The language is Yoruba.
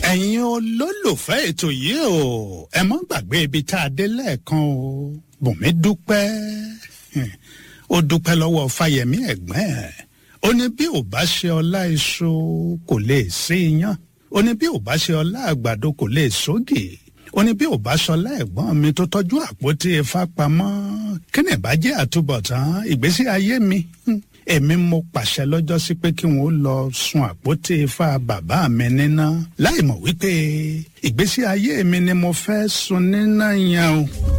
ẹ̀yin olólùfẹ́ ètò yìí o ẹ mọ́ gbàgbé ibi tá a dé lẹ́ẹ̀kan o bùnmi dúpẹ́ ó dúpẹ́ lọ́wọ́ fáyẹmí ẹ̀gbọ́n ẹ̀ ó ní bí ò bá ṣe ọlá iṣu kò lè sí iyán ó ní bí ò bá ṣe ọlá àgbàdo kò lè sógì ó ní bí ò bá ṣọlá ẹ̀gbọ́n mi tó tọ́jú àpótí ifá pamọ́ kí ni ìbàjẹ́ àtúbọ̀tán ìgbésí ayé mi èmi mo pàṣẹ lọ́jọ́ sí pé kí wọ́n lọ sun àpótí ifá bàbá mi níná láì mọ̀ wípé ìgbésí ayé mi ni mo fẹ́ sun níná yẹn o.